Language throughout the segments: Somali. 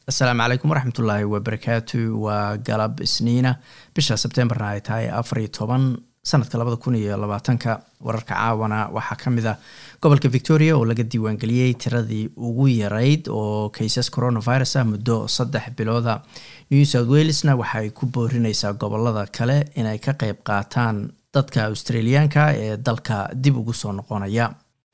asalaamu calaykum waraxmatullaahi wabarakaatu waa galab isniina bisha sebtembarna ay tahay afariyo toban sanadka labada kun iyo labaatanka wararka caawana waxaa ka mid a gobolka victoria oo laga diiwaangeliyey tiradii ugu yarayd oo kaysas coronavirus ah muddo saddex bilooda new south walesna waxay ku boorineysaa gobolada kale inay ka qeyb qaataan dadka australiyaanka ee dalka dib ugu soo noqonaya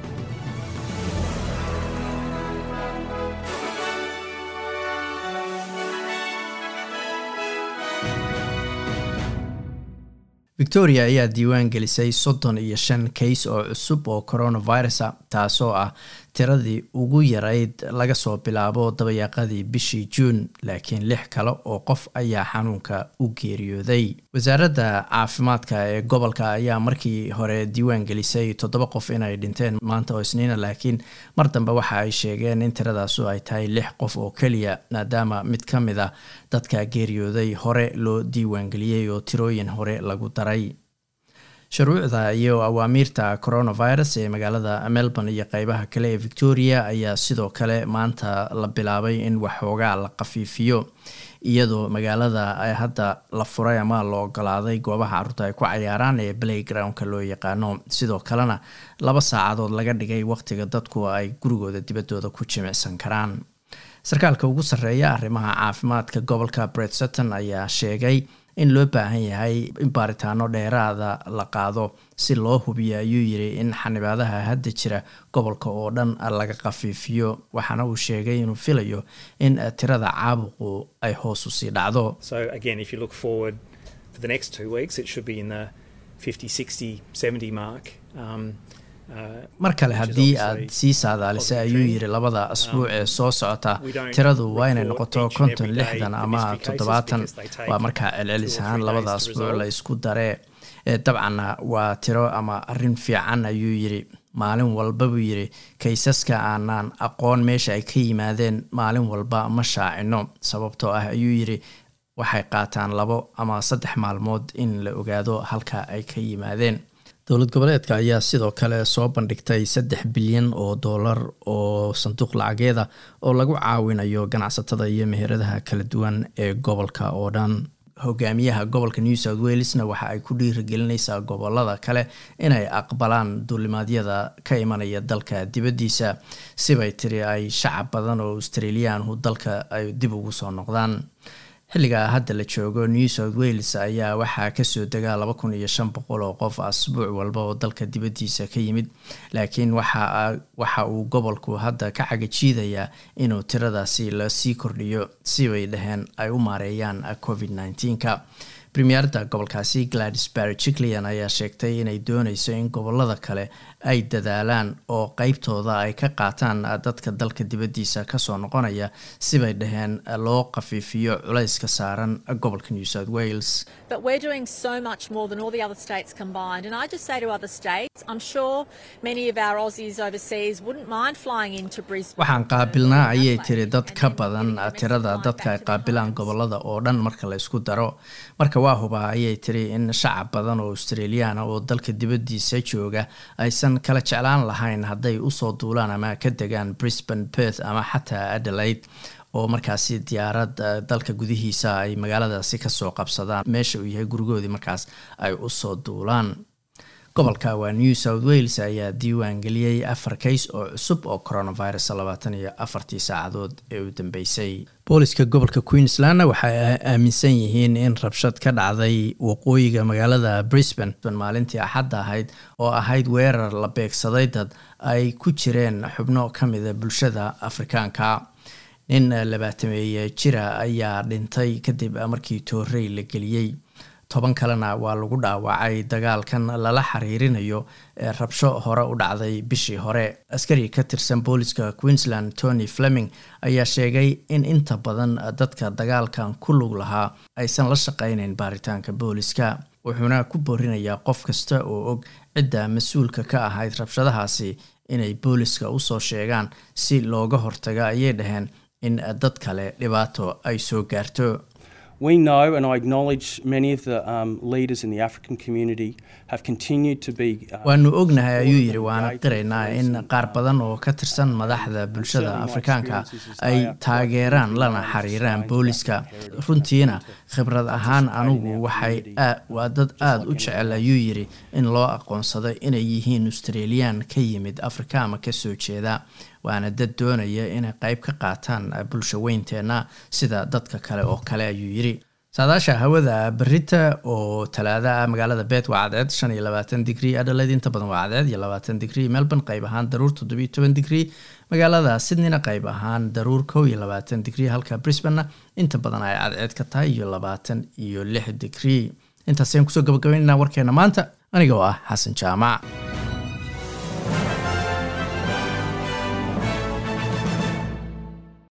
victoria ayaa diiwaan gelisay soddon iyo shan kays oo cusub oo coronavirusa taasoo ah tiradii ugu yarayd laga soo bilaabo dabayaaqadii bishii juun laakiin lix kale oo qof ayaa xanuunka u geeriyooday wasaaradda caafimaadka ee gobolka ayaa markii hore diiwaan gelisay toddoba qof inay dhinteen maanta oo isniina laakiin mar dambe waxa ay sheegeen in tiradaasu ay tahay lix qof oo keliya maadaama mid ka mid a dadka geeriyooday hore loo diiwaangeliyey oo tirooyin hore lagu daray shuruucda iyo awaamiirta coronavirus ee magaalada melbourne iyo qeybaha kale ee victoria ayaa sidoo kale maanta la bilaabay in waxoogaa la qafiifiyo iyadoo magaalada hadda la furay ama la ogolaaday goobaha caruurta ay ku cayaaraan ee playgroundka loo yaqaano sidoo kalena laba saacadood laga dhigay waqtiga dadku ay gurigooda dibadooda ku jimicsan karaan sarkaalka ugu sarreeya arrimaha caafimaadka gobolka bret sutton ayaa sheegay in loo baahan yahay in baaritaano dheeraada la qaado si loo hubiyo ayuu yiri in xanibaadaha hadda jira gobolka oo dhan laga qafiifiyo waxaana uu sheegay inuu filayo in tirada caabuqu ay hoos usii dhacdo mar kale haddii aad sii saadaalisa ayuu yiri labada asbuuc ee soo socota tiradu waa inay noqoto konton lixdan ama toddobaatan waa markaa celcelis ahaan labada asbuuc la isku daree dabcanna waa tiro ama arrin fiican ayuu yiri maalin walba buu yiri kaysaska aanaan aqoon meesha ay ka yimaadeen maalin walba ma shaacino sababtoo ah ayuu yiri waxay qaataan labo ama saddex maalmood in la ogaado halka ay ka yimaadeen dowlad goboleedka ayaa sidoo kale soo bandhigtay saddex bilyan oo doolar oo sanduuq lacageeda oo lagu caawinayo ganacsatada iyo meheradaha kala duwan ee gobolka oo dhan hogaamiyaha gobolka new south walesna waxa ay ku dhiirigelineysaa gobolada kale inay aqbalaan duulimaadyada ka imanaya dalka dibaddiisa sibay tiri ay shacab badan oo australiyaanhu dalka ay dib ugu soo noqdaan xilliga hadda la joogo new south wales ayaa waxaa kasoo degaa laba kun iyo shan boqol oo qof asbuuc walba oo dalka dibaddiisa ka yimid laakiin waxa uu gobolku hadda ka cagajiidayaa inuu tiradaasi lasii kordhiyo si bay dhaheen ay u maareeyaan covid nneteen-ka premierda gobolkaasi gladys barry jiclian ayaa sheegtay inay dooneyso in gobolada kale ay dadaalaan oo qeybtooda ay ka qaataan dadka dalka dibaddiisa kasoo noqonaya sibay dhaheen loo qafiifiyo culayska saaran gobolka new south wales waxaan qaabilnaa ayay tiri dad ka badan tirada dadka ay qaabilaan gobolada oo dhan marka la ysku daro marka waa hubaa ayay tiri in shacab badan oo australiyaana oo dalka dibaddiisa jooga aysan kala jeclaan lahayn hadday usoo duulaan ama ka degaan brisbane perth ama xataa adelaide oo markaasi diyaarad dalka gudihiisa ay magaaladaasi kasoo qabsadaan meesha uu yahay gurigoodii markaas ay usoo duulaan gobolka waa new south wales ayaa diiwaan geliyey afar kays oo cusub oo coronavirus labaatan iyo afartii saacadood ee u dambeysay booliska gobolka queenslandna waxay aaminsan yihiin in rabshad ka dhacday waqooyiga magaalada brisbane maalintii axadda ahayd oo ahayd weerar la beegsaday dad ay ku jireen xubno ka mida bulshada afrikaanka nin labaatameeye jira ayaa dhintay kadib markii toorey la geliyey toban kalena waa lagu dhaawacay dagaalkan lala xiriirinayo ee rabsho hore u dhacday bishii hore askari ka tirsan booliska queensland tony fleming ayaa sheegay in inta badan dadka dagaalkan ku lug lahaa aysan la shaqeyneyn baaritaanka booliska wuxuuna ku boorinayaa qof kasta oo og cidda mas-uulka ka ahayd rabshadahaasi inay booliska usoo sheegaan si looga hortago ayay dhaheen in dad kale dhibaato ay soo gaarto We know, and I acknowledge many of the um, leaders in the African community have continued to be. Uh, waanu ognahay ayuu yidhi waana qiraynaa in qaar badan oo ka tirsan madaxda bulshada afrikaanka ay taageeraan lana xiriiraan booliska runtiina khibrad ahaan anugu waxay waa dad aada u jecel ayuu yidhi in loo aqoonsado inay yihiin australian ka yimid afrika ama kasoo jeeda waana dad doonaya inay qayb ka qaataan bulsha weynteenna sida dadka kale oo kale ayuu yidhi saadaasha hawada berita oo talaada ah magaalada bet waa cadeed shan iyo labaatan digrie adhaleyd inta badan waa cadeed iyo labaatan digrie melbourne qayb ahaan daruur toddobiyo toban digrie magaalada sydneyna qayb ahaan daruur kow iyo labaatan digrie halka brisbanena inta badan ay cadceed ka tahay iyo labaatan iyo lix digrie intaasayaan kusoo gabagabaynana warkeena maanta aniga oo ah xasan jaamac